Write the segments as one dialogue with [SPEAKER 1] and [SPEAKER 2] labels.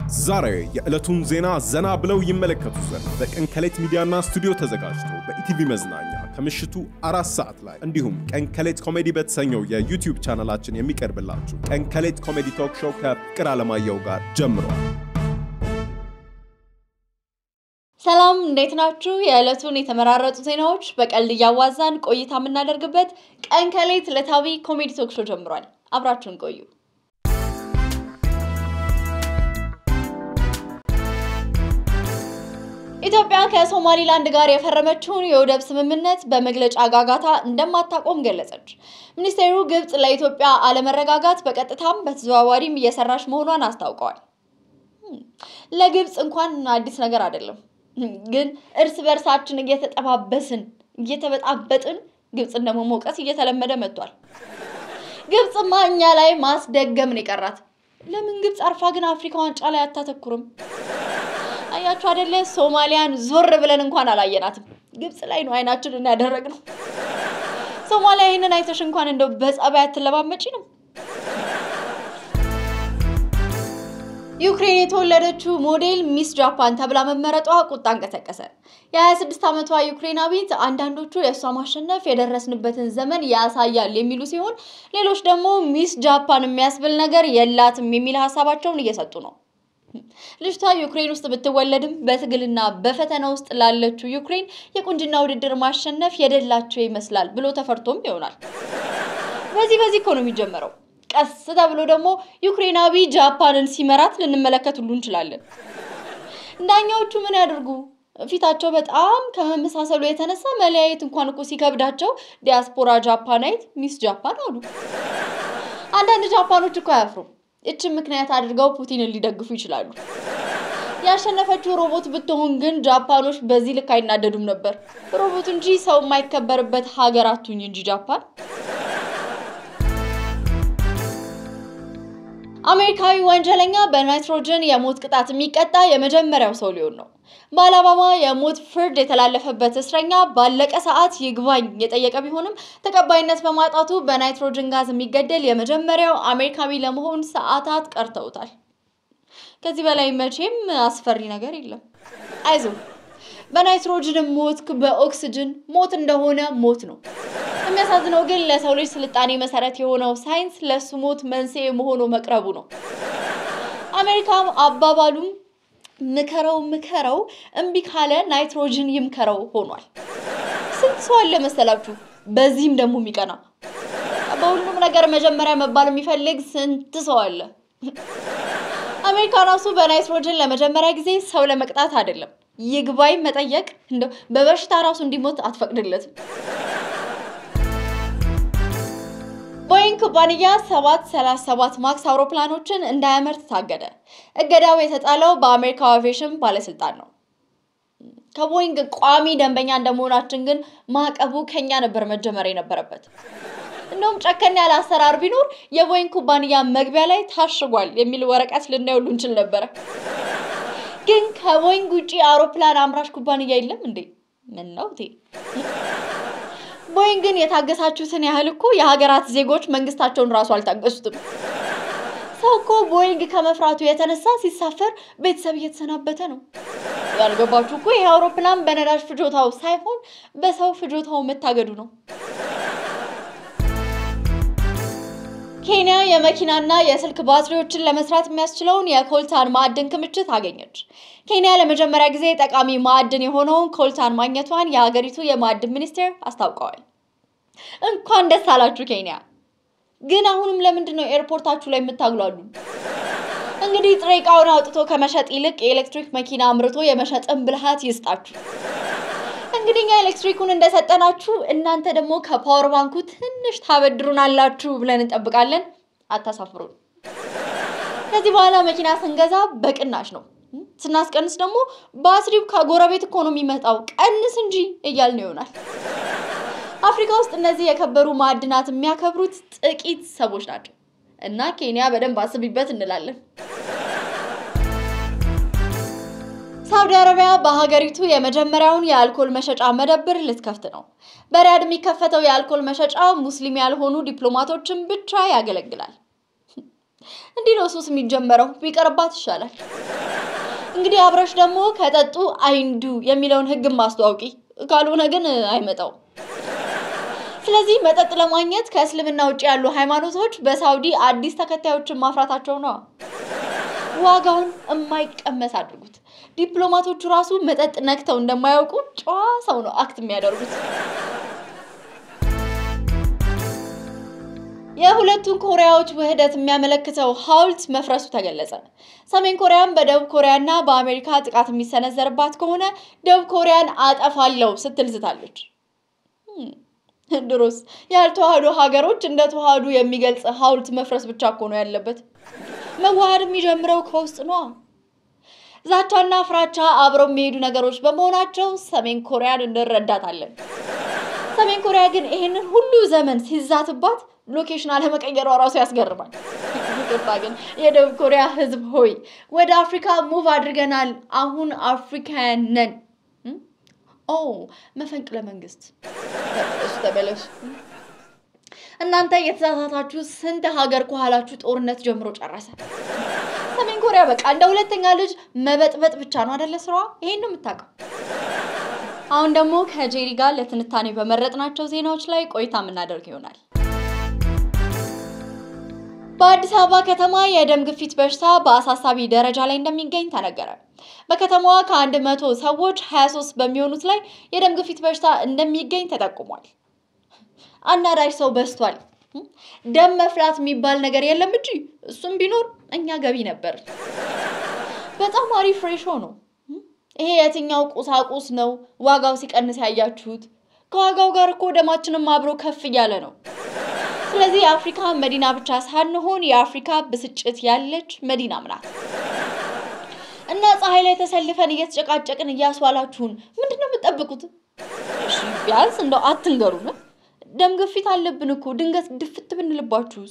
[SPEAKER 1] ዛሬ የዕለቱን ዜና ዘና ብለው ይመለከቱ ዘንድ በቀን ከሌት ሚዲያና ስቱዲዮ ተዘጋጅቶ በኢቲቪ መዝናኛ ከምሽቱ አራት ሰዓት ላይ እንዲሁም ቀን ከሌት ኮሜዲ በተሰኘው የዩቲዩብ ቻናላችን የሚቀርብላችሁ ቀን ከሌት ኮሜዲ ቶክ ሾው ከፍቅር አለማየሁ ጋር ጀምሯል።
[SPEAKER 2] ሰላም እንዴት ናችሁ? የዕለቱን የተመራረጡ ዜናዎች በቀልድ እያዋዛን ቆይታ የምናደርግበት ቀን ከሌት ዕለታዊ ኮሜዲ ቶክ ሾው ጀምሯል። አብራችሁን ቆዩ። ኢትዮጵያ ከሶማሊላንድ ጋር የፈረመችውን የወደብ ስምምነት በመግለጫ ጋጋታ እንደማታቆም ገለጸች። ሚኒስቴሩ ግብጽ ለኢትዮጵያ አለመረጋጋት በቀጥታም በተዘዋዋሪም እየሰራች መሆኗን አስታውቀዋል። ለግብጽ እንኳን አዲስ ነገር አይደለም፣ ግን እርስ በርሳችን እየተጠባበስን እየተበጣበጥን ግብጽን ደግሞ መውቀስ እየተለመደ መጥቷል። ግብጽማ እኛ ላይ ማስደገምን የቀራት ለምን ግብጽ አርፋ ግን አፍሪካ ዋንጫ ላይ አታተኩርም? አያችሁ አይደለ? ሶማሊያን ዞር ብለን እንኳን አላየናትም። ግብጽ ላይ ነው አይናችንን ያደረግነው። ሶማሊያ ይህንን አይተሽ እንኳን እንደው በጸባይ አትለማመጪ ነው። ዩክሬን የተወለደችው ሞዴል ሚስ ጃፓን ተብላ መመረጧ ቁጣ እንቀሰቀሰ። የ26 ዓመቷ ዩክሬናዊት አንዳንዶቹ የእሷ ማሸነፍ የደረስንበትን ዘመን ያሳያል የሚሉ ሲሆን፣ ሌሎች ደግሞ ሚስ ጃፓን የሚያስብል ነገር የላትም የሚል ሀሳባቸውን እየሰጡ ነው። ልጅቷ ዩክሬን ውስጥ ብትወለድም በትግልና በፈተና ውስጥ ላለችው ዩክሬን የቁንጅና ውድድር ማሸነፍ የደላቸው ይመስላል ብሎ ተፈርቶም ይሆናል። በዚህ በዚህ እኮ ነው የሚጀመረው። ቀስ ተብሎ ደግሞ ዩክሬናዊ ጃፓንን ሲመራት ልንመለከት ሁሉ እንችላለን። ዳኛዎቹ ምን ያደርጉ? ፊታቸው በጣም ከመመሳሰሉ የተነሳ መለያየት እንኳን እኮ ሲከብዳቸው ዲያስፖራ ጃፓናይት ሚስ ጃፓን አሉ። አንዳንድ ጃፓኖች እኮ አያፍሩም። እችን ምክንያት አድርገው ፑቲንን ሊደግፉ ይችላሉ። ያሸነፈችው ሮቦት ብትሆን ግን ጃፓኖች በዚህ ልክ አይናደዱም ነበር። ሮቦት እንጂ ሰው የማይከበርበት ሀገር አቱኝ እንጂ ጃፓን። አሜሪካዊ ወንጀለኛ በናይትሮጅን የሞት ቅጣት የሚቀጣ የመጀመሪያው ሰው ሊሆን ነው። በአላባማ የሞት ፍርድ የተላለፈበት እስረኛ ባለቀ ሰዓት ይግባኝ የጠየቀ ቢሆንም ተቀባይነት በማጣቱ በናይትሮጅን ጋዝ የሚገደል የመጀመሪያው አሜሪካዊ ለመሆን ሰዓታት ቀርተውታል። ከዚህ በላይ መቼም አስፈሪ ነገር የለም። አይዞ በናይትሮጅን ሞት በኦክስጅን ሞት እንደሆነ ሞት ነው። የሚያሳዝነው ግን ለሰው ልጅ ስልጣኔ መሰረት የሆነው ሳይንስ ለሱ ሞት መንስኤ መሆኑ መቅረቡ ነው። አሜሪካም አባባሉም ምከረው ምከረው እምቢ ካለ ናይትሮጅን ይምከረው ሆኗል። ስንት ሰው አለ መሰላችሁ? በዚህም ደግሞ የሚቀና በሁሉም ነገር መጀመሪያ መባል የሚፈልግ ስንት ሰው አለ። አሜሪካ ራሱ በናይትሮጅን ለመጀመሪያ ጊዜ ሰው ለመቅጣት አይደለም ይግባኝ መጠየቅ እንደው በበሽታ ራሱ እንዲሞት አትፈቅድለትም። ቦይንግ ኩባንያ 737 ማክስ አውሮፕላኖችን እንዳያመርት ታገደ። እገዳው የተጣለው በአሜሪካ አቪዬሽን ባለስልጣን ነው። ከቦይንግ ቋሚ ደንበኛ እንደመሆናችን ግን ማዕቀቡ ከኛ ነበር መጀመር የነበረበት። እንደውም ጨከን ያለ አሰራር ቢኖር የቦይንግ ኩባንያ መግቢያ ላይ ታሽጓል የሚል ወረቀት ልናይ ሁሉ እንችል ነበረ። ግን ከቦይንግ ውጪ አውሮፕላን አምራች ኩባንያ የለም እንዴ? ምን ነው ቦይንግን የታገሳችሁትን ያህል እኮ የሀገራት ዜጎች መንግስታቸውን ራሱ አልታገሱትም። ሰው እኮ ቦይንግ ከመፍራቱ የተነሳ ሲሳፈር ቤተሰብ እየተሰናበተ ነው። ያልገባችሁ እኮ ይህ አውሮፕላን በነዳጅ ፍጆታው ሳይሆን በሰው ፍጆታው መታገዱ ነው። ኬንያ የመኪናና የስልክ ባትሪዎችን ለመስራት የሚያስችለውን የኮልታን ማዕድን ክምችት አገኘች። ኬንያ ለመጀመሪያ ጊዜ ጠቃሚ ማዕድን የሆነውን ኮልታን ማግኘቷን የሀገሪቱ የማዕድን ሚኒስቴር አስታውቀዋል። እንኳን ደስ አላችሁ ኬንያ። ግን አሁንም ለምንድን ነው ኤርፖርታችሁ ላይ የምታግሏሉ? እንግዲህ ጥሬ ዕቃውን አውጥቶ ከመሸጥ ይልቅ የኤሌክትሪክ መኪና አምርቶ የመሸጥን ብልሃት ይስጣችሁ። እንግዲህ እኛ ኤሌክትሪኩን እንደሰጠናችሁ እናንተ ደግሞ ከፓወር ባንኩ ትንሽ ታበድሩን አላችሁ ብለን እንጠብቃለን። አታሳፍሩን። ከዚህ በኋላ መኪና ስንገዛ በቅናሽ ነው፣ ስናስቀንስ ደግሞ ባትሪው ከጎረቤት እኮ ነው የሚመጣው፣ ቀንስ እንጂ እያልን ይሆናል። አፍሪካ ውስጥ እነዚህ የከበሩ ማዕድናት የሚያከብሩት ጥቂት ሰዎች ናቸው እና ኬንያ በደንብ አስቢበት እንላለን። ሳውዲ አረቢያ በሀገሪቱ የመጀመሪያውን የአልኮል መሸጫ መደብር ልትከፍት ነው። በሪያድ የሚከፈተው የአልኮል መሸጫ ሙስሊም ያልሆኑ ዲፕሎማቶችን ብቻ ያገለግላል። እንዲህ ነው ሱስ የሚጀመረው። ቢቀርባት ይሻላል። እንግዲህ አብረሽ ደግሞ ከጠጡ አይንዱ የሚለውን ሕግም ማስተዋወቂ፣ ካልሆነ ግን አይመጣው። ስለዚህ መጠጥ ለማግኘት ከእስልምና ውጭ ያሉ ሃይማኖቶች በሳውዲ አዲስ ተከታዮችን ማፍራታቸው ነው። ዋጋውን የማይቀመስ አድርጉት። ዲፕሎማቶቹ ራሱ መጠጥ ነክተው እንደማያውቁ ጨዋ ሰው ነው አክት የሚያደርጉት። የሁለቱን ኮሪያዎች ውህደት የሚያመለክተው ሐውልት መፍረሱ ተገለጸ። ሰሜን ኮሪያም በደቡብ ኮሪያና በአሜሪካ ጥቃት የሚሰነዘርባት ከሆነ ደቡብ ኮሪያን አጠፋለሁ ስትል ዝታለች። ድሮስ ያልተዋህዱ ሀገሮች እንደ ተዋህዱ የሚገልጽ ሐውልት መፍረስ ብቻ እኮ ነው ያለበት። መዋሃድ የሚጀምረው ከውስጥ ነዋ። ዛቻና ፍራቻ አብረው የሚሄዱ ነገሮች በመሆናቸው ሰሜን ኮሪያን እንረዳታለን። ሰሜን ኮሪያ ግን ይሄንን ሁሉ ዘመን ሲዛትባት ሎኬሽን አለመቀየሯ ራሱ ያስገርማል። ይቅርታ ግን የደቡብ ኮሪያ ሕዝብ ሆይ ወደ አፍሪካ ሙቭ አድርገናል። አሁን አፍሪካውያን ነን። ኦ መፈንቅለ መንግስት ተመለሱ ተመለሱ። እናንተ የተሳሳታችሁ ስንት ሀገር ከኋላችሁ ጦርነት ጀምሮ ጨረሰ። ሰሜን ኮሪያ በቃ እንደ ሁለተኛ ልጅ መበጥበጥ ብቻ ነው አደለ ስራዋ። ይሄን ነው የምታውቀው። አሁን ደግሞ ከጄሪ ጋር ለትንታኔ በመረጥናቸው ዜናዎች ላይ ቆይታ የምናደርግ ይሆናል። በአዲስ አበባ ከተማ የደም ግፊት በሽታ በአሳሳቢ ደረጃ ላይ እንደሚገኝ ተነገረ። በከተማዋ ከአንድ መቶ ሰዎች 23 በሚሆኑት ላይ የደም ግፊት በሽታ እንደሚገኝ ተጠቁሟል። አናዳጅ ሰው በዝቷል። ደም መፍላት የሚባል ነገር የለም እንጂ እሱም ቢኖር እኛ ገቢ ነበር። በጣም አሪፍ ሬሾ ነው። ይሄ የትኛው ቁሳቁስ ነው ዋጋው ሲቀንስ ያያችሁት? ከዋጋው ጋር እኮ ደማችንም አብሮ ከፍ እያለ ነው። ስለዚህ የአፍሪካ መዲና ብቻ ሳንሆን የአፍሪካ ብስጭት ያለች መዲናም ናት እና ፀሐይ ላይ ተሰልፈን እየተጨቃጨቅን እያስዋላችሁን ምንድን ነው የምትጠብቁት? እሺ ቢያንስ እንደው አትንገሩን። ደም ግፊት አለብን እኮ ድንገት ድፍት ብንልባችሁስ?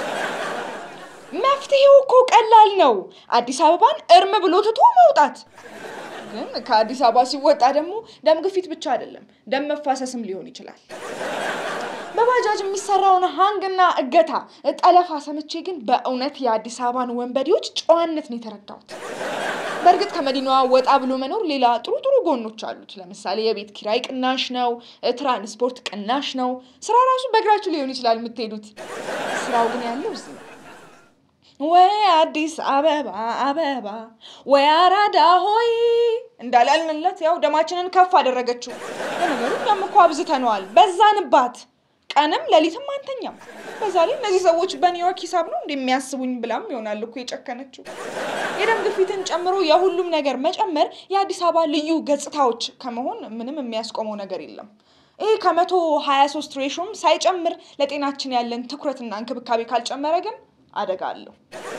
[SPEAKER 3] መፍትሄው እኮ ቀላል ነው። አዲስ አበባን እርም ብሎ ትቶ መውጣት። ግን ከአዲስ አበባ ሲወጣ ደግሞ ደም ግፊት ብቻ አይደለም ደም መፋሰስም ሊሆን ይችላል። በባጃጅ የሚሰራውን ሀንግና እገታ ጠለፋ ሰምቼ ግን በእውነት የአዲስ አበባን ወንበዴዎች ጨዋነት ነው የተረዳሁት። በእርግጥ ከመዲናዋ ወጣ ብሎ መኖር ሌላ ጥሩ ጥሩ ጎኖች አሉት። ለምሳሌ የቤት ኪራይ ቅናሽ ነው፣ ትራንስፖርት ቅናሽ ነው። ስራ ራሱ በእግራችሁ ሊሆን ይችላል የምትሄዱት። ስራው ግን ያለው እዚህ ነው። ወይ አዲስ አበባ አበባ ወይ አራዳ ሆይ እንዳላልንለት ያው ደማችንን ከፍ አደረገችው። ለነገሩ እኛም እኮ አብዝተነዋል፣ በዛንባት። ቀንም ሌሊትም አንተኛም። በዛ ላይ እነዚህ ሰዎች በኒውዮርክ ሂሳብ ነው እንደሚያስቡኝ ብላም ይሆናል እኮ የጨከነችው። የደም ግፊትን ጨምሮ የሁሉም ነገር መጨመር የአዲስ አበባ ልዩ ገጽታዎች ከመሆን ምንም የሚያስቆመው ነገር የለም። ይህ ከመቶ ሀያ ሶስት ሬሾም ሳይጨምር ለጤናችን ያለን ትኩረትና እንክብካቤ ካልጨመረ ግን አደጋ አለው።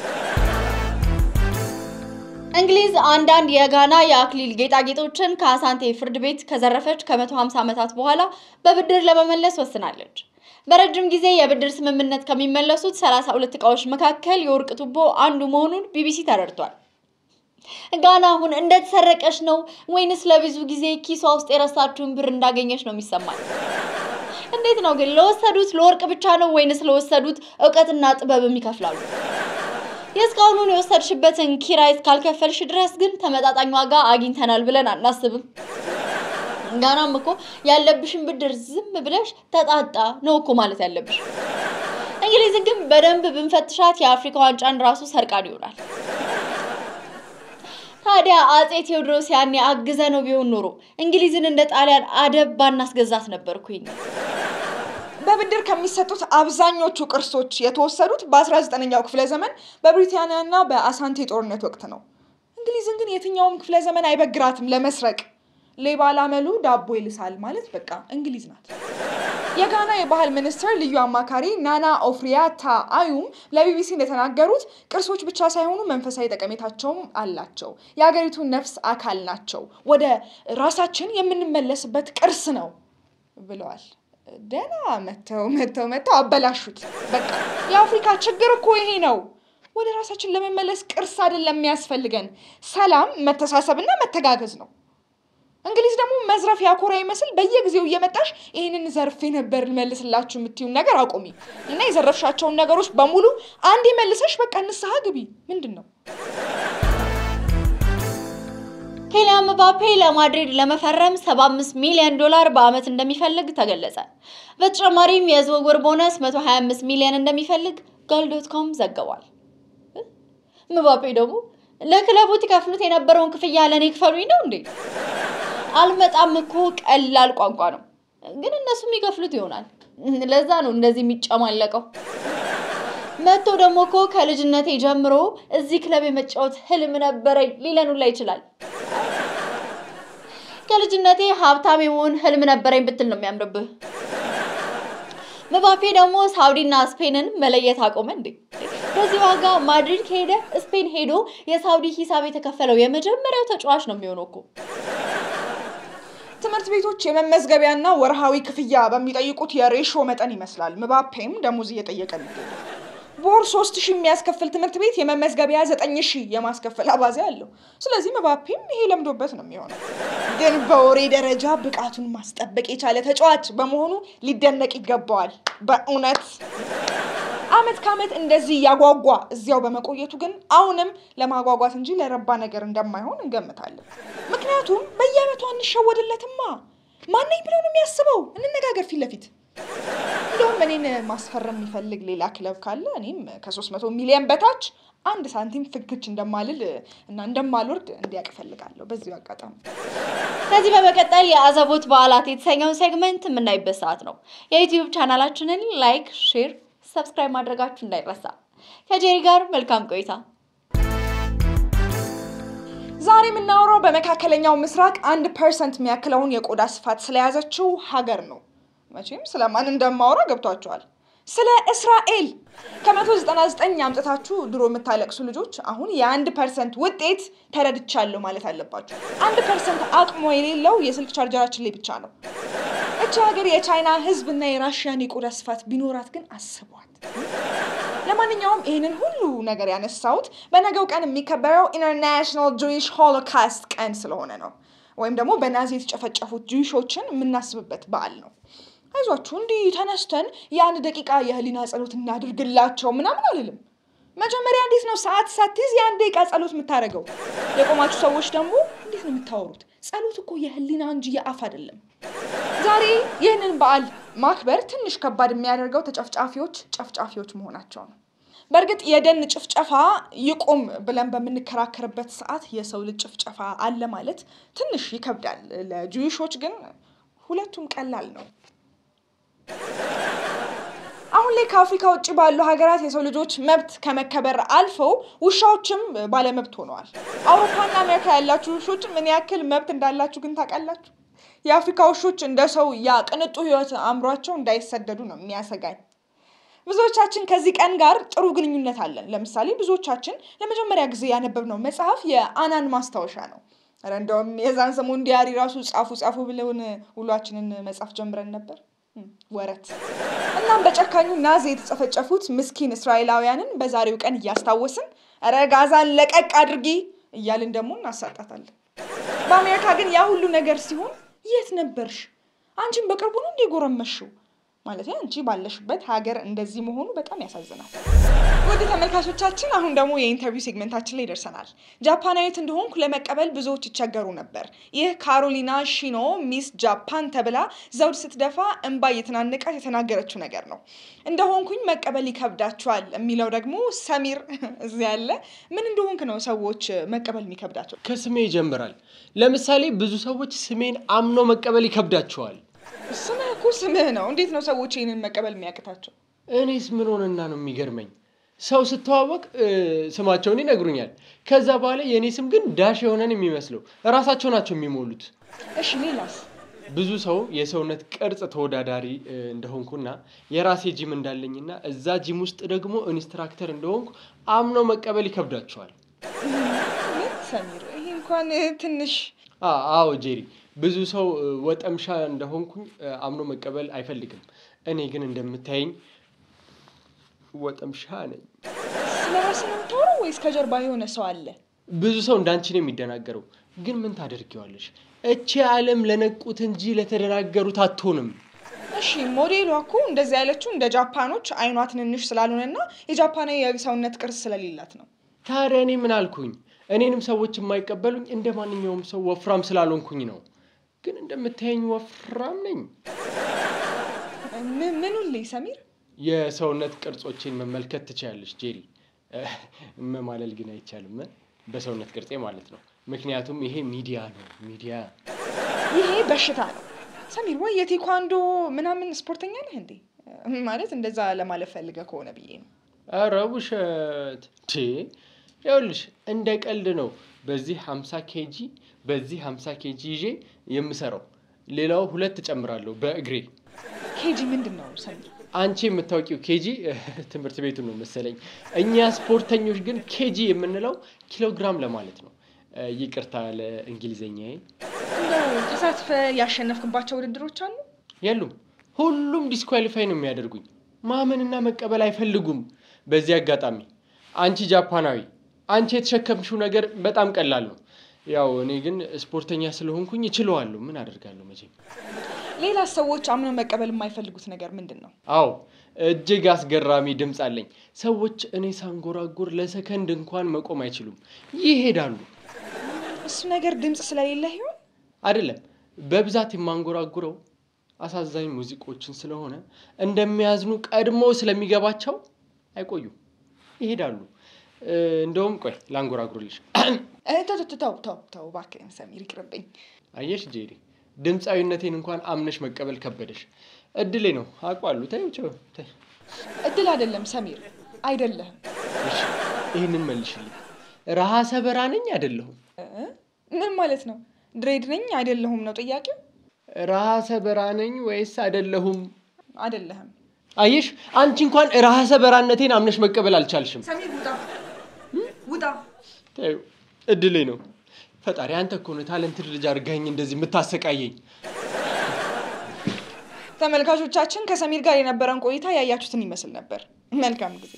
[SPEAKER 2] እንግሊዝ አንዳንድ የጋና የአክሊል ጌጣጌጦችን ከአሳንቴ ፍርድ ቤት ከዘረፈች ከ150 ዓመታት በኋላ በብድር ለመመለስ ወስናለች። በረጅም ጊዜ የብድር ስምምነት ከሚመለሱት 32 ዕቃዎች መካከል የወርቅ ቱቦ አንዱ መሆኑን ቢቢሲ ተረድቷል። ጋና አሁን እንደተሰረቀች ነው ወይንስ ለብዙ ጊዜ ኪሷ ውስጥ የረሳችውን ብር እንዳገኘች ነው የሚሰማል? እንዴት ነው ግን? ለወሰዱት ለወርቅ ብቻ ነው ወይንስ ለወሰዱት እውቀትና ጥበብም ይከፍላሉ? የእስካሁኑን የወሰድሽበትን ኪራይ እስካልከፈልሽ ድረስ ግን ተመጣጣኝ ዋጋ አግኝተናል ብለን አናስብም። ጋናም እኮ ያለብሽን ብድር ዝም ብለሽ ተጣጣ ነው እኮ ማለት ያለብሽ። እንግሊዝን ግን በደንብ ብንፈትሻት የአፍሪካ ዋንጫን ራሱ ሰርቃን ይሆናል። ታዲያ አጼ ቴዎድሮስ ያኔ አግዘ ነው ቢሆን ኖሮ እንግሊዝን እንደ ጣሊያን አደብ ባናስገዛት ነበርኩኝ።
[SPEAKER 3] በብድር ከሚሰጡት አብዛኞቹ ቅርሶች የተወሰዱት በ19ኛው ክፍለ ዘመን በብሪታንያና በአሳንቴ ጦርነት ወቅት ነው። እንግሊዝን ግን የትኛውም ክፍለ ዘመን አይበግራትም ለመስረቅ። ሌባ ላመሉ ዳቦ ይልሳል ማለት በቃ እንግሊዝ ናት። የጋና የባህል ሚኒስትር ልዩ አማካሪ ናና ኦፍሪያታ አዩም ለቢቢሲ እንደተናገሩት ቅርሶች ብቻ ሳይሆኑ መንፈሳዊ ጠቀሜታቸውም አላቸው። የሀገሪቱ ነፍስ አካል ናቸው። ወደ ራሳችን የምንመለስበት ቅርስ ነው ብለዋል። ደህና መተው መተው መተው አበላሹት። በቃ የአፍሪካ ችግር እኮ ይሄ ነው። ወደ ራሳችን ለመመለስ ቅርስ አይደለም የሚያስፈልገን፣ ሰላም፣ መተሳሰብና መተጋገዝ ነው። እንግሊዝ ደግሞ መዝረፍ ያኮራ ይመስል በየጊዜው እየመጣሽ ይህንን ዘርፌ ነበር መልስላችሁ የምትዩን ነገር አቁሚ እና የዘረፍሻቸውን ነገሮች በሙሉ አንዴ መልሰሽ በቃ ንስሐ ግቢ። ምንድን ነው
[SPEAKER 2] ኬሊያን ምባፔ ለማድሪድ ለመፈረም 75 ሚሊዮን ዶላር በአመት እንደሚፈልግ ተገለጸ። በተጨማሪም የዝውውር ቦነስ 125 ሚሊዮን እንደሚፈልግ ጋል ዶት ኮም ዘግቧል። ምባፔ ደግሞ ለክለቡ ትከፍሉት የነበረውን ክፍያ ለእኔ ክፈሉኝ ነው እንዴ? አልመጣም እኮ ቀላል ቋንቋ ነው፣ ግን እነሱ የሚከፍሉት ይሆናል። ለዛ ነው እንደዚህ የሚጨማለቀው። መጥቶ ደግሞ እኮ ከልጅነቴ ጀምሮ እዚህ ክለብ የመጫወት ህልም ነበረኝ ሊለን ሁላ ይችላል። ከልጅነቴ ሀብታም የመሆን ህልም ነበረኝ ብትል ነው የሚያምርብህ። ምባፔ ደግሞ ሳውዲና ስፔንን መለየት አቆመ እንዴ? በዚህ ዋጋ ማድሪድ ከሄደ ስፔን ሄዶ የሳውዲ ሂሳብ የተከፈለው የመጀመሪያው ተጫዋች ነው የሚሆነው እኮ።
[SPEAKER 3] ትምህርት ቤቶች የመመዝገቢያና ወርሃዊ ክፍያ በሚጠይቁት የሬሾ መጠን ይመስላል ምባፔም ደሞዝ እየጠየቀ የሚገኘው። በወር ሶስት ሺህ የሚያስከፍል ትምህርት ቤት የመመዝገቢያ ዘጠኝ ሺህ የማስከፈል አባዜ አለው። ስለዚህ ምባፔም ይሄ ለምዶበት ነው የሚሆነው። ግን በወሬ ደረጃ ብቃቱን ማስጠበቅ የቻለ ተጫዋች በመሆኑ ሊደነቅ ይገባዋል። በእውነት አመት ከአመት እንደዚህ እያጓጓ እዚያው በመቆየቱ ግን አሁንም ለማጓጓት እንጂ ለረባ ነገር እንደማይሆን እንገምታለን። ምክንያቱም በየአመቱ አንሸወድለትማ። ማነኝ ብሎ ነው የሚያስበው? እንነጋገር ፊት ለፊት እንደውም እኔን ማስፈረም የሚፈልግ ሌላ ክለብ ካለ እኔም ከ300 ሚሊዮን በታች አንድ ሳንቲም ፍግች እንደማልል እና እንደማልወርድ እንዲያውቅ እፈልጋለሁ። በዚሁ አጋጣሚ
[SPEAKER 2] ከዚህ በመቀጠል የአዘቦት በዓላት የተሰኘውን ሴግመንት የምናይበት ሰዓት ነው። የዩቲዩብ ቻናላችንን ላይክ፣ ሼር፣ ሰብስክራይብ ማድረጋችሁ እንዳይረሳ። ከጄሪ ጋር መልካም ቆይታ።
[SPEAKER 3] ዛሬ የምናወራው በመካከለኛው ምስራቅ አንድ ፐርሰንት የሚያክለውን የቆዳ ስፋት ስለያዘችው ሀገር ነው። መቼም ስለማን እንደማወራ ገብቷቸዋል። ስለ እስራኤል ከመቶ ዘጠና ዘጠኝ አምጥታችሁ ድሮ የምታለቅሱ ልጆች አሁን የአንድ ፐርሰንት ውጤት ተረድቻለሁ ማለት አለባችሁ። አንድ ፐርሰንት አቅሞ የሌለው የስልክ ቻርጀራችን ላይ ብቻ ነው። እቺ ሀገር የቻይና ሕዝብ እና የራሽያን የቆዳ ስፋት ቢኖራት ግን አስቧት። ለማንኛውም ይህንን ሁሉ ነገር ያነሳሁት በነገው ቀን የሚከበረው ኢንተርናሽናል ጁዊሽ ሆሎካስት ቀን ስለሆነ ነው። ወይም ደግሞ በናዚ የተጨፈጨፉት ጁዊሾችን የምናስብበት በዓል ነው። አይዟችሁ እንዲህ ተነስተን የአንድ ደቂቃ የህሊና ጸሎት እናድርግላቸው ምናምን አልልም። መጀመሪያ እንዴት ነው ሰዓት ሳትይዝ የአንድ ደቂቃ ጸሎት የምታደርገው? የቆማችሁ ሰዎች ደግሞ እንዴት ነው የምታወሩት? ጸሎት እኮ የህሊና እንጂ የአፍ አይደለም። ዛሬ ይህንን በዓል ማክበር ትንሽ ከባድ የሚያደርገው ተጨፍጫፊዎች ጨፍጫፊዎች መሆናቸው ነው። በእርግጥ የደን ጭፍጨፋ ይቁም ብለን በምንከራከርበት ሰዓት የሰው ልጅ ጭፍጨፋ አለ ማለት ትንሽ ይከብዳል። ለጁዊሾች ግን ሁለቱም ቀላል ነው። አሁን ላይ ከአፍሪካ ውጭ ባሉ ሀገራት የሰው ልጆች መብት ከመከበር አልፈው ውሻዎችም ባለመብት ሆነዋል። አውሮፓና አሜሪካ ያላችሁ ውሾች ምን ያክል መብት እንዳላችሁ ግን ታውቃላችሁ? የአፍሪካ ውሾች እንደ ሰው ያ ቅንጡ ህይወት አእምሯቸው እንዳይሰደዱ ነው የሚያሰጋኝ። ብዙዎቻችን ከዚህ ቀን ጋር ጥሩ ግንኙነት አለን። ለምሳሌ ብዙዎቻችን ለመጀመሪያ ጊዜ ያነበብነው መጽሐፍ የአናን ማስታወሻ ነው። ኧረ እንደውም የዛን ሰሞን ዲያሪ ራሱ ጻፉ ጻፉ ብለውን ውሏችንን መጻፍ ጀምረን ነበር። ወረት እናም በጨካኙ ናዚ የተጨፈጨፉት ምስኪን እስራኤላውያንን በዛሬው ቀን እያስታወስን ኧረ ጋዛን ለቀቅ አድርጊ እያልን ደግሞ እናሳጣታለን። በአሜሪካ ግን ያ ሁሉ ነገር ሲሆን የት ነበርሽ? አንቺን በቅርቡ ነው እንዴ ጎረመሽው? ማለት አንቺ ባለሽበት ሀገር እንደዚህ መሆኑ በጣም ያሳዝናል። ወደ ተመልካቾቻችን አሁን ደግሞ የኢንተርቪው ሴግመንታችን ላይ ደርሰናል። ጃፓናዊት እንደሆንኩ ለመቀበል ብዙዎች ይቸገሩ ነበር። ይህ ካሮሊና ሺኖ ሚስ ጃፓን ተብላ ዘውድ ስትደፋ እንባ እየተናነቃት የተናገረችው ነገር ነው። እንደሆንኩኝ መቀበል ይከብዳቸዋል የሚለው ደግሞ ሰሚር እዚህ ያለ ምን እንደሆንክ ነው ሰዎች መቀበል የሚከብዳቸው?
[SPEAKER 4] ከስሜ ይጀምራል። ለምሳሌ ብዙ ሰዎች ስሜን አምኖ መቀበል ይከብዳቸዋል።
[SPEAKER 3] ስምህ እኮ ስምህ ነው። እንዴት ነው ሰዎች ይህንን መቀበል የሚያቅታቸው?
[SPEAKER 4] እኔስ ምን ሆነና ነው የሚገርመኝ? ሰው ስተዋወቅ ስማቸውን ይነግሩኛል። ከዛ በኋላ የእኔ ስም ግን ዳሽ የሆነን የሚመስለው እራሳቸው ናቸው የሚሞሉት።
[SPEAKER 3] እሺ ሌላስ?
[SPEAKER 4] ብዙ ሰው የሰውነት ቅርጽ ተወዳዳሪ እንደሆንኩና የራሴ ጂም እንዳለኝና እዛ ጂም ውስጥ ደግሞ ኢንስትራክተር እንደሆንኩ አምኖ መቀበል ይከብዳቸዋል።
[SPEAKER 3] ምን ሰሚር፣ ይሄ እንኳን ትንሽ
[SPEAKER 4] አዎ ጄሪ፣ ብዙ ሰው ወጠምሻ እንደሆንኩኝ አምኖ መቀበል አይፈልግም። እኔ ግን እንደምታየኝ ወጠምሻ ነኝ።
[SPEAKER 3] ስለ ራስህ ነው የምታወራው ወይስ ከጀርባ የሆነ ሰው አለ?
[SPEAKER 4] ብዙ ሰው እንዳንቺ ነው የሚደናገረው። ግን ምን ታደርጊዋለሽ? እቺ ዓለም ለነቁት እንጂ ለተደናገሩት አትሆንም።
[SPEAKER 3] እሺ ሞዴሏ እኮ እንደዚህ ያለችው እንደ ጃፓኖች አይኗ ትንንሽ ስላልሆነና የጃፓናዊ የሰውነት ቅርጽ ስለሌላት ነው።
[SPEAKER 4] ታዲያ እኔ ምን አልኩኝ? እኔንም ሰዎች የማይቀበሉኝ እንደ ማንኛውም ሰው ወፍራም ስላልሆንኩኝ ነው። ግን እንደምታየኝ ወፍራም ነኝ።
[SPEAKER 3] ምን- ምኑን ልይ ሰሚር?
[SPEAKER 4] የሰውነት ቅርጾቼን መመልከት ትችያለሽ ጄሪ። መማለል ግን አይቻልም እ? በሰውነት ቅርጼ ማለት ነው። ምክንያቱም ይሄ ሚዲያ ነው። ሚዲያ
[SPEAKER 3] ይሄ በሽታ ነው ሰሚር። ወይ የቴኳንዶ ምናምን ስፖርተኛ ነህ እንዴ? ማለት እንደዛ ለማለት ፈልገ ከሆነ ብዬ ነው።
[SPEAKER 4] ኧረ ውሸት ቴ ይኸውልሽ እንደ ቀልድ ነው። በዚህ 50 ኬጂ በዚህ 50 ኬጂ ይዤ የምሰራው ሌላው ሁለት እጨምራለሁ በእግሬ።
[SPEAKER 3] ኬጂ ምንድን ነው ሰሚር?
[SPEAKER 4] አንቺ የምታውቂው ኬጂ ትምህርት ቤቱ ነው መሰለኝ። እኛ ስፖርተኞች ግን ኬጂ የምንለው ኪሎግራም ለማለት ነው። እ፣ ይቅርታ ለእንግሊዘኛዬ።
[SPEAKER 3] እንደው ተሳትፈ ያሸነፍክባቸው ውድድሮች አሉ?
[SPEAKER 4] የሉም፣ ሁሉም ዲስኳሊፋይ ነው የሚያደርጉኝ። ማመንና መቀበል አይፈልጉም። በዚህ አጋጣሚ አንቺ ጃፓናዊ፣ አንቺ የተሸከምሽው ነገር በጣም ቀላል ነው። ያው እኔ ግን ስፖርተኛ ስለሆንኩኝ እችለዋለሁ። ምን አደርጋለሁ መቼም።
[SPEAKER 3] ሌላ ሰዎች አምኖ መቀበል የማይፈልጉት ነገር ምንድን ነው?
[SPEAKER 4] አዎ እጅግ አስገራሚ ድምፅ አለኝ። ሰዎች እኔ ሳንጎራጉር ለሰከንድ እንኳን መቆም አይችሉም፣ ይሄዳሉ።
[SPEAKER 3] እሱ ነገር ድምፅ ስለሌለ ይሆን?
[SPEAKER 4] አይደለም በብዛት የማንጎራጉረው አሳዛኝ ሙዚቆችን ስለሆነ እንደሚያዝኑ ቀድሞ ስለሚገባቸው አይቆዩም፣ ይሄዳሉ። እ፣ እንደውም ቆይ ላንጎራጉርልሽ።
[SPEAKER 3] እ፣ ተው ተው ተው ተው ተው እባክህን ሰሚር ይቅርብኝ።
[SPEAKER 4] አየሽ ጄሪ፣ ድምፃዊነቴን እንኳን አምነሽ መቀበል ከበደሽ። እድሌ ነው አውቃለሁ። ተይው ቸው ተይ።
[SPEAKER 3] እድል አይደለም ሰሚር አይደለህም።
[SPEAKER 4] እሺ ይህንን መልሽልኝ። ረሃሰ በራ ነኝ አይደለሁም?
[SPEAKER 3] እ? ምን ማለት ነው? ድሬድ ነኝ አይደለሁም ነው ጥያቄው?
[SPEAKER 4] ረሃሰ በራ ነኝ ወይስ አይደለሁም?
[SPEAKER 3] አይደለህም።
[SPEAKER 4] አየሽ አንቺ እንኳን ረሃሰ በራነቴን አምነሽ መቀበል አልቻልሽም።
[SPEAKER 3] ሰሚር ውጣ ውጣ።
[SPEAKER 4] ተይው እድሌ ነው። ፈጣሪ አንተ እኮ ነህ ታለንትድ ልጅ አድርገኝ እንደዚህ የምታሰቃየኝ።
[SPEAKER 3] ተመልካቾቻችን ከሰሚር ጋር የነበረን ቆይታ ያያችሁትን ይመስል ነበር። መልካም ጊዜ።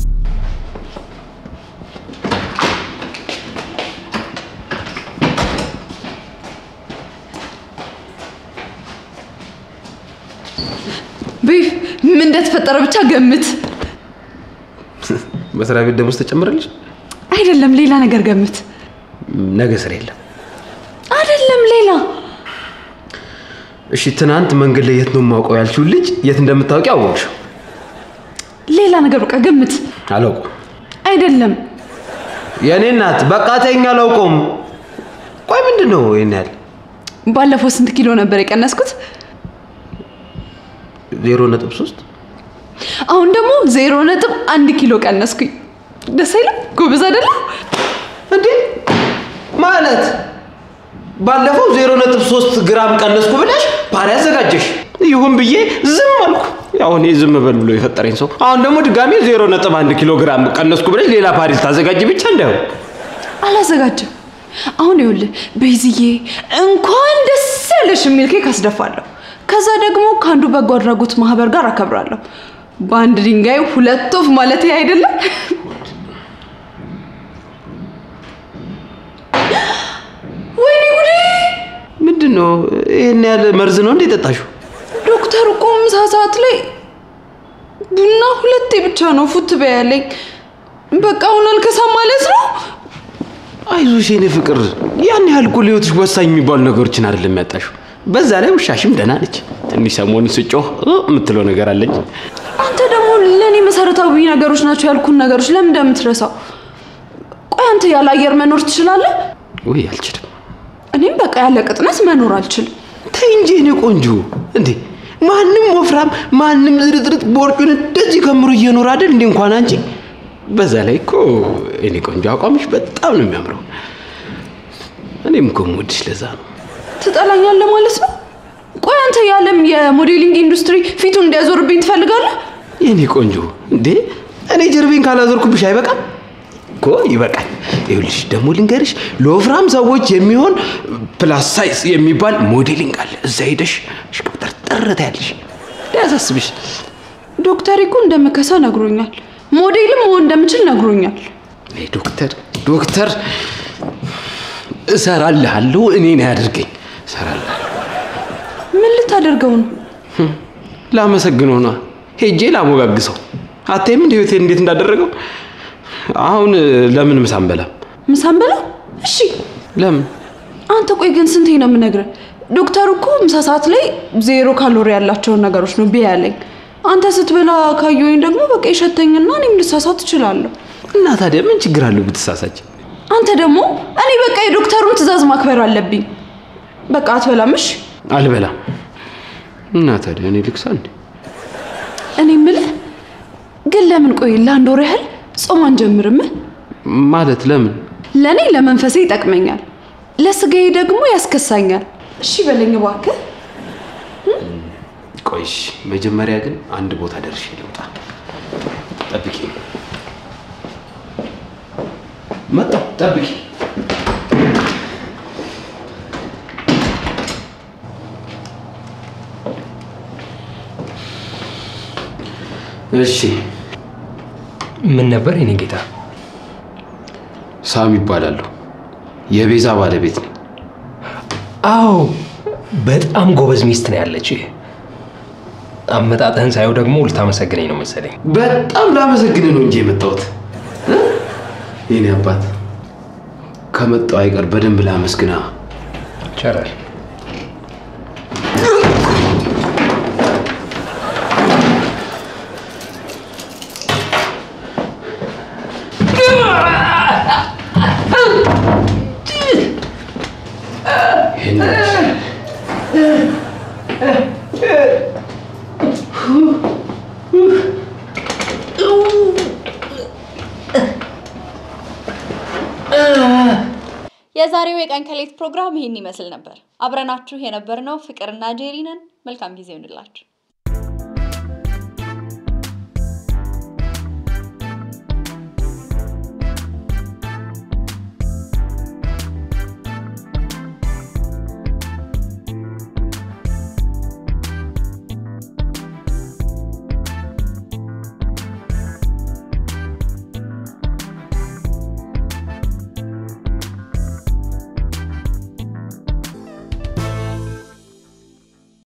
[SPEAKER 5] ቤፍ ምን እንደተፈጠረ ብቻ ገምት።
[SPEAKER 6] መስሪያ ቤት ደሞዝ ተጨምረልሽ?
[SPEAKER 5] አይደለም ሌላ ነገር ገምት።
[SPEAKER 6] ነገ ስራ የለም።
[SPEAKER 5] አይደለም ሌላ
[SPEAKER 6] እሺ፣ ትናንት መንገድ ላይ የት ነው የማውቀው ያልሽውን ልጅ የት እንደምታውቂ አወቅሽው?
[SPEAKER 5] ሌላ ነገር በቃ ገምት።
[SPEAKER 6] አላውቀውም።
[SPEAKER 5] አይደለም
[SPEAKER 6] የእኔ እናት በቃ ተይኝ፣ አላውቀውም። ቆይ ምንድን ነው ይሄን ያህል?
[SPEAKER 5] ባለፈው ስንት ኪሎ ነበር የቀነስኩት?
[SPEAKER 6] ዜሮ ነጥብ ሶስት
[SPEAKER 5] አሁን ደግሞ ዜሮ ነጥብ አንድ ኪሎ ቀነስኩኝ። ደስ አይልም? ጎበዝ አይደለም?
[SPEAKER 6] እንዴ ማለት ባለፈው ዜሮ ነጥብ ሶስት ግራም ቀነስኩ ብለሽ ፓሪ አዘጋጀሽ። ይሁን ብዬ ዝም አልኩ። ያው እኔ ዝም በል ብሎ የፈጠረኝ ሰው። አሁን ደግሞ ድጋሜ ዜሮ ነጥብ አንድ ኪሎ ግራም ቀነስኩ ብለሽ ሌላ ፓሪ ልታዘጋጅ ብቻ እንዳይሆን
[SPEAKER 5] አላዘጋጅም። አሁን ይኸውልህ ቤዝዬ እንኳን ደስ ያለሽ የሚል ኬክ አስደፋለሁ። ከዛ ደግሞ ከአንዱ በጎ አድራጎት ማህበር ጋር አከብራለሁ። በአንድ ድንጋይ ሁለት ወፍ ማለት ይሄ አይደለም? ወይኔ ጉዴ!
[SPEAKER 6] ምንድን ነው ይህን ያህል መርዝ ነው እንዴ የጠጣሽው?
[SPEAKER 5] ዶክተር እኮ ምሳ ሰዓት ላይ ቡና ሁለቴ ብቻ ነው ፉት በያለኝ። በቃ አሁን አልከሳም ማለት ነው።
[SPEAKER 6] አይዞሽ የኔ ፍቅር፣ ያን ያህል እኮ ለህይወትሽ ወሳኝ የሚባሉ ነገሮችን አይደለም ያጣሽው። በዛ ላይ ውሻሽም ደህና ነች። ትንሽ ሰሞኑን ስጮህ እ የምትለው ነገር አለኝ።
[SPEAKER 5] አንተ ደግሞ ለእኔ መሰረታዊ ነገሮች ናቸው ያልኩን ነገሮች ለምን እንደምትረሳው? ቆይ አንተ ያለ አየር መኖር ትችላለህ?
[SPEAKER 6] ውይ አልችልም።
[SPEAKER 5] እኔም በቃ ያለ ቅጥነት መኖር አልችልም።
[SPEAKER 6] ተይ እንጂ የኔ ቆንጆ። እንዴ ማንም ወፍራም ማንም ዝርጥርጥ ቦርጩን እንደዚህ ከምሮ እየኖረ አይደል እንዴ? እንኳን አንቺ። በዛ ላይ እኮ የኔ ቆንጆ አቋምሽ በጣም ነው የሚያምረው። እኔም እኮ የምወድሽ ለዛ ነው።
[SPEAKER 5] ትጠላኛለህ ማለት ነው? ቆይ አንተ የዓለም የሞዴሊንግ ኢንዱስትሪ ፊቱን እንዲያዞርብኝ ትፈልጋለህ?
[SPEAKER 6] የኔ ቆንጆ እንዴ እኔ ጀርቤን ካላዞርኩብሽ አይበቃም እኮ ይበቃል። ይኸውልሽ ደግሞ ልንገርሽ ለወፍራም ሰዎች የሚሆን ፕላስ ሳይዝ የሚባል ሞዴሊንግ አለ። እዛ ሄደሽ ሽቅብጠርጠር ታያለሽ። ሊያሳስብሽ
[SPEAKER 5] ዶክተር እኮ እንደምከሳ ነግሮኛል። ሞዴልም መሆን እንደምችል ነግሮኛል።
[SPEAKER 6] አይ ዶክተር ዶክተር እሰራልሃለሁ። እኔን ያድርገኝ። እሰራልሃለሁ።
[SPEAKER 5] ምን ልታደርገው ነው?
[SPEAKER 6] ላመሰግነው ነዋ። ሄጄ ላሞጋግሰው። አታይም እንደ ህይወቴ እንዴት እንዳደረገው። አሁን ለምን ምሳ አንበላም?
[SPEAKER 5] ምሳን በላ። እሺ
[SPEAKER 6] ለምን?
[SPEAKER 5] አንተ ቆይ ግን ስንቴ ነው የምነግርህ? ዶክተሩ እኮ ምሳ ሰዓት ላይ ዜሮ ካሎሪ ያላቸውን ነገሮች ነው ቢያ ያለኝ። አንተ ስትበላ ካየሁኝ ደግሞ በቃ ይሸተኝና እኔም ልሳሳት እችላለሁ።
[SPEAKER 6] እና ታዲያ ምን ችግር አለው ብትሳሳች?
[SPEAKER 5] አንተ ደግሞ እኔ በቃ የዶክተሩን ትዕዛዝ ማክበር አለብኝ። በቃ አትበላም? እሺ
[SPEAKER 6] አልበላም። እና ታዲያ እኔ ልክሳ እንዴ?
[SPEAKER 5] እኔ የምልህ ግን ለምን ቆይ ለአንድ ወር ያህል ጾም አንጀምርም?
[SPEAKER 6] ማለት ለምን?
[SPEAKER 5] ለእኔ ለመንፈሴ ይጠቅመኛል፣ ለስጋዬ ደግሞ ያስከሳኛል። እሺ በለኝ እባክህ።
[SPEAKER 6] ቆይሽ መጀመሪያ ግን አንድ ቦታ ደርሼ ልውጣ። ጠብቂ። መጣሁ። ጠብቂ። እሺ።
[SPEAKER 7] ምን ነበር የኔ ጌታ?
[SPEAKER 6] ሳም ይባላለሁ። የቤዛ ባለቤት ነኝ።
[SPEAKER 7] አዎ በጣም ጎበዝ ሚስት ነው ያለች። አመጣጥህን ሳየው ደግሞ ልታመሰግነኝ ነው መሰለኝ።
[SPEAKER 6] በጣም ላመሰግን ነው እንጂ የመጣሁት እ? የኔ አባት ከመጣሁ አይቀር በደንብ ላመስግና።
[SPEAKER 7] ይቻላል።
[SPEAKER 6] ይሄን
[SPEAKER 2] የዛሬው የቀን ከሌት ፕሮግራም ይህን ይመስል ነበር። አብረናችሁ የነበርነው ፍቅርና ጄሪ ነን። መልካም ጊዜ ይሁንላችሁ።